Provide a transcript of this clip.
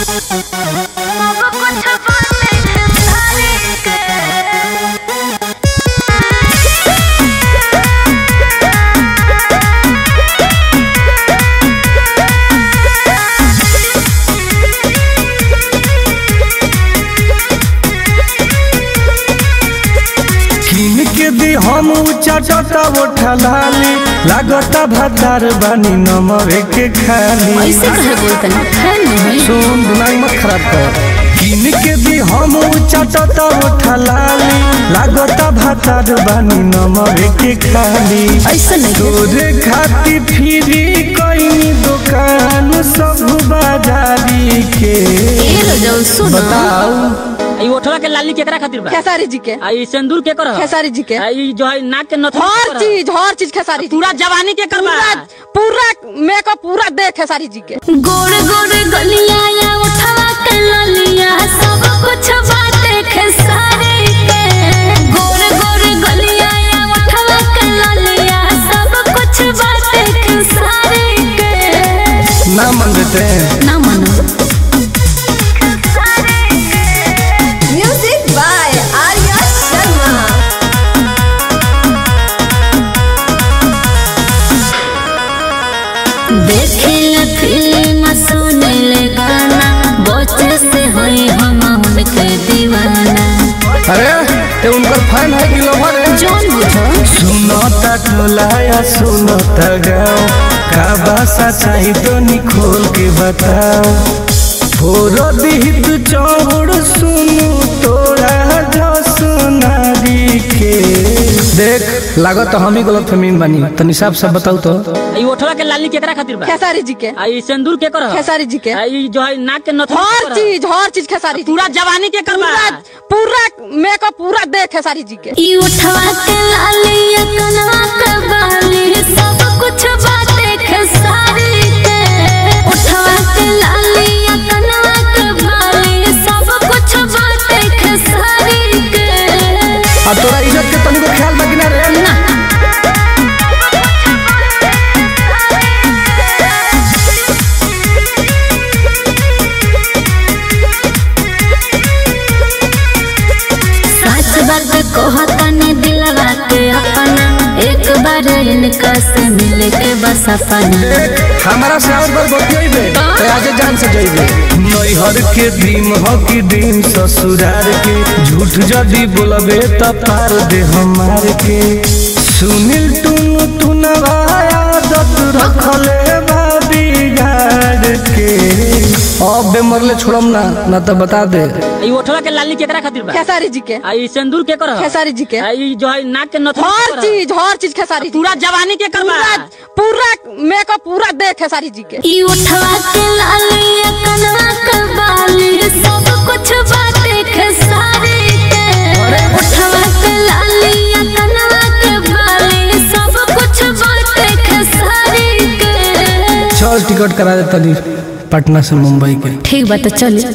किन के दी हम चटता उठा लाली लागता भतार बानी नमरे के खाली ऐसे कहे बोलतन खैर नहीं सुन दिमाग मत खराब कर किन के दी हम चटता उठा लाली लागता भतार बानी नमरे के खाली ऐसा नहीं तोरे खाती फिरी कई दुकान सब बाजारी के ए लो जाओ सुनो बताओ ई ओठवा के लाली केकरा खातिर बा खेसारी जी के आ ई सिंदूर के कर खेसारी जी के ई जो है नाक के नथुनी हर के कर चीज हर चीज खेसारी जी पूरा जवानी के करबा पूरा पूरा मेकअप पूरा दे खेसारी जी के गोड़ गोड़ गलिया या उठवा के ललिया सब कुछ बाटे खेसारी के गोड़ गोड़ गलिया या उठवा के ललिया सब कुछ बाटे खेसारी के ना मन देते हैं ना मनो म्यूजिक बाय आर्या शर्मा देखे ले फिल्म सुने ले गाना बच्चे से होई हम उनके दीवाना अरे ते उनकर फैन है कि लवर है जोन बुझो सुनता टोलाया सुनता गाओ का भाषा चाहिए तो निखोल के बताओ फोरो दिहित चौड़ सुनु तोरा जो सुनारी के देख लागत हम ही गलत फहमीन बानी तनी साफ साफ बताऊ तो ई ओठवा के लाली केकरा खातिर बा खेसारी जी के आ ई सिंदूर के कर खेसारी जी के आ ई जो है नाक के नथुनी के हर कर चीज हर चीज खेसारी जी पूरा जवानी के करबा पूरा पूरा मेकअप पूरा दे खेसारी जी के ई उठवा के लाली कनवा के बाली सब कुछ बाटे खेसारी के उठवा के लाली कनवा के बाली सब कुछ बाटे खेसारी के आ तोरा इज्जत के तनिको ख्याल बाकी ना रे ना सच बात कहतने दिलवा के अपना एक बार इनका से मिले के बस अपना हमारा से और बार बतियाइबे ते आजे जान से जइबे नैहर के दिन हो कि दिन ससुरार के झूठ जदी बोलबे त पार दे हमार के सुनील टुन टुनवा आदत रखले बा बिगाड़ के अब बे मरले छोड़म ना ना तो बता दे ई ओठवा के लाली केकरा खातिर बा खेसारी जी के आ ई सिंदूर के कर खेसारी जी के आ ई जो है नाक के नथुनी के हर कर चीज हर चीज खेसारी जी पूरा जवानी के करबा पूरा पूरा मेकअप पूरा दे खेसारी जी के ई उठवा के लाली कनवा के बाली सब कुछ बाटे खेसारी के उठवा के लाली कनवा के बाली सब कुछ बाटे खेसारी के चल टिकट करा दे तनी पटना से मुंबई के ठीक बात चल